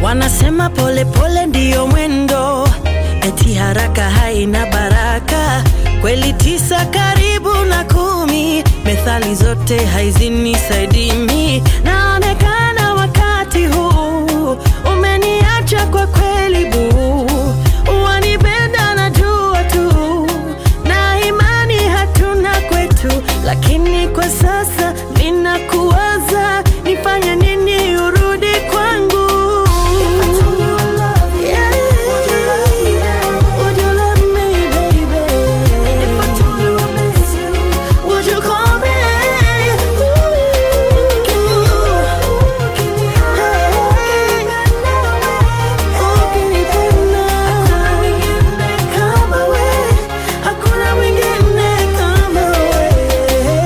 Wanasema pole pole ndiyo mwendo, eti haraka haina baraka. Kweli tisa karibu na kumi, methali zote haizini saidimi. Naonekana wakati huu umeniacha kwa kweli buu, wanipenda najua tu, na imani hatuna kwetu, lakini kwa sasa ninakuwaza, nifanye nini urudi kwangu? Yeah. Would you love me, baby? Would you call me? Hakuna mwingine kama wewe.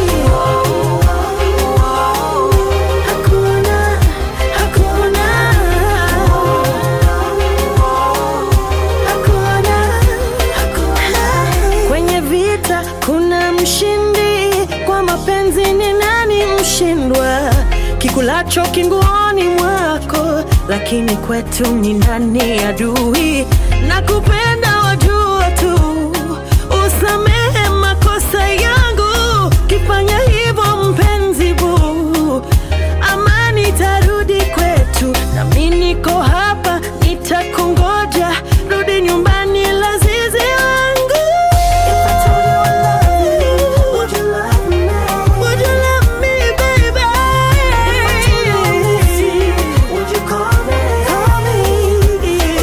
Hakuna, hakuna. Hakuna, hakuna. Kwenye vita kuna mshindi, kwa mapenzi ni nani mshindwa? Kikulacho kinguoni mwako, lakini kwetu ni nani adui? Nakupenda wajua tu, usamehe makosa yangu, kifanya hivyo mpenzi buu amani tarudi kwetu, nami niko hapa nitakungoja, rudi nyumbani lazizi wangu. Would you love me, baby? Would you call me? Call me.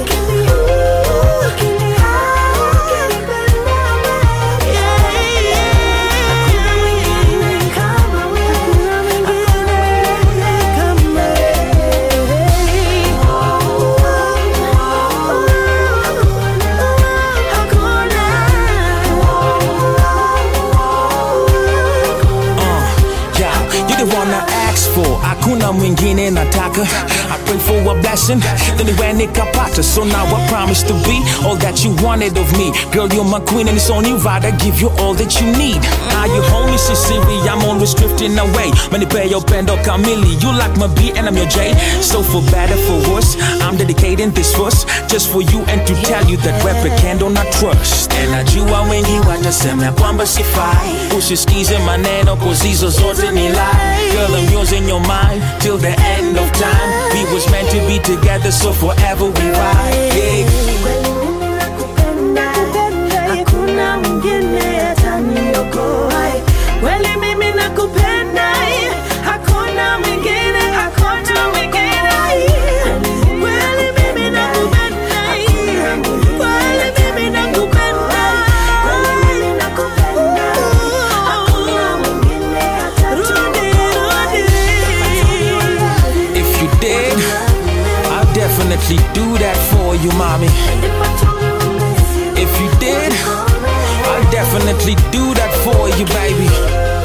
Uh, yeah, you the one I asked for. Hakuna mwingine nataka. I pray for a blessing, then when nikapata. So now I promise to be all that you wanted of me. Girl, you're my queen, and it's on you right. I give you all that you need. How you hold me, Sicily, I'm always drifting away. Many pay your pendo kamili. You like my B and I'm your J. So for better, for worse, I'm dedicating this verse just for you and to tell you that rap candle not trust. And najua wengi watasema kwamba sifai. Usisikize maneno cause hizo zote ni lie. Girl, I'm yours in your mind till the end of time. We was meant to be together, so forever we ride. Yeah. Kweli mimi nakupenda, hakuna mwingine ataniokoa. Kweli mimi nakupenda, hakuna mwingine, hakuna mwingine. Kweli mimi nakupenda, kweli mimi nakupenda, kweli mimi nakupenda, hakuna mwingine ataniokoa. If you did, I'll definitely do that for you, mommy. If you did, I'll definitely do that for you, baby.